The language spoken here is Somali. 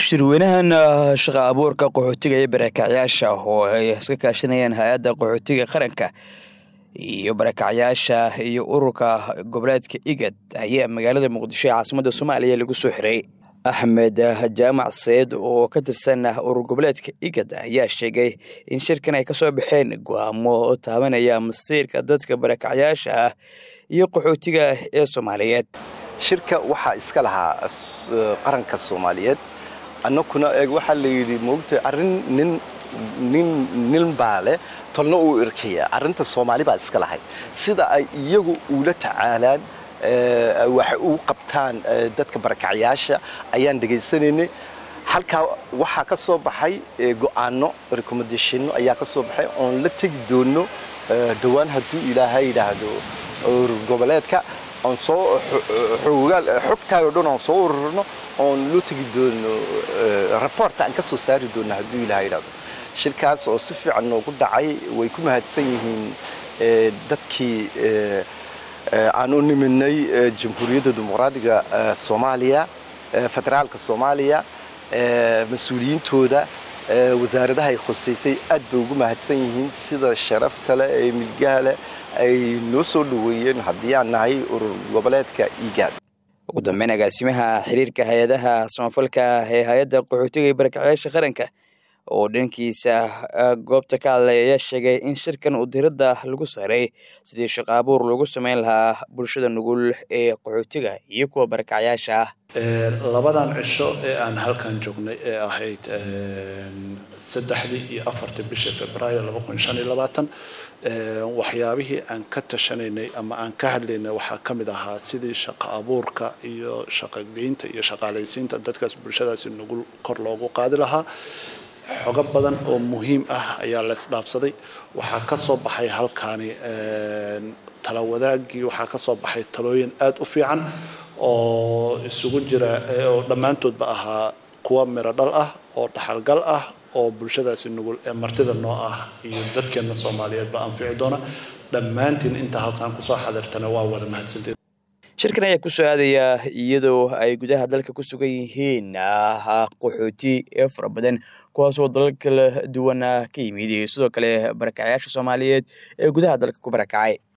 shirweynahan shaqa abuurka qaxootiga iyo barakacyaasha oo ay iska kaashanayeen hay-adda qaxootiga qaranka iyo barakacyaasha iyo ururka goboleedka igad ayaa magaalada muqdisho ee caasimadda soomaaliya lagu soo xiray axmed jaamac seyd oo ka tirsan urur goboleedka igad ayaa sheegay in shirkan ay kasoo baxeen go-aamo taabanaya masiirka dadka barakacyaasha ah iyo qaxootiga ee soomaaliyeed shirka waxaa iska lahaa qaranka soomaaliyeed annakuna eeg waxaa la yidhi moogta arrin nin nin nin baa leh tolna uu irkaya arrinta soomaali baa iska lahay sida ay iyagu ula tacaalaan wax u qabtaan dadka barakacyaasha ayaan dhegaysanaynay halkaa waxaa ka soo baxay go'aano recommendationno ayaa ka soo baxay oon la tegi doono dhowaan hadduu ilaahay yidhaahdo goboleedka oon soo xoogaal xogtaayoo dhan oon soo ururno oon loo tegi doono raboorta aan ka soo saari doono hadduu ilaha yidhahdo shirkaas oo si fiican noogu dhacay way ku mahadsan yihiin dadkii aan u nimidnay jamhuuriyadda dimuqraadiga soomaaliya federaalka soomaaliya mas-uuliyiintooda wasaaradaha ay khusaysay aad bay ugu mahadsan yihiin sida sharafta leh ee milgaha leh ay noo soo dhoweeyeen haddii aan nahay urur goboleedka igaad ugu dambeyn agaasimaha xiriirka hay-adaha samafalka ee hay-adda qaxootiga iyo barakacyaasha qaranka oo dhankiisa goobta ka hadlay ayaa sheegay in shirkan uu diradda lagu saaray sidii shaqo abuur lagu samayn lahaa bulshada nugul ee qaxootiga iyo kuwa barakacyaasha ah labadan cisho ee aan halkan joognay ee ahayd saddexdii iyo afartii bishii februaayo laba kun shan iyo labaatan waxyaabihii aan ka tashanaynay ama aan ka hadlaynay waxaa ka mid ahaa sidii shaqo abuurka iyo shaqogeynta iyo shaqaalaysiinta dadkaas bulshadaasi nugul kor loogu qaadi lahaa xogo badan oo muhiim ah ayaa la isdhaafsaday waxaa ka soo baxay halkaani tala wadaagii waxaa ka soo baxay talooyin aada u fiican oo isugu jira oo dhammaantoodba ahaa kuwa miro dhal ah oo dhaxalgal ah oo bulshadaasi nugul ee martida noo ah iyo dadkeenna soomaaliyeedba anfici doona dhammaantiin inta halkan kusoo xadirtana waa wada mahadsanteed shirkan ayaa ku soo aadaya iyadoo ay gudaha dalka ku sugan yihiin qaxooti ee fara badan kuwaasoo dalal kala duwan ka yimid iyo sidoo kale barakacyaasha soomaaliyeed ee gudaha dalka ku barakacay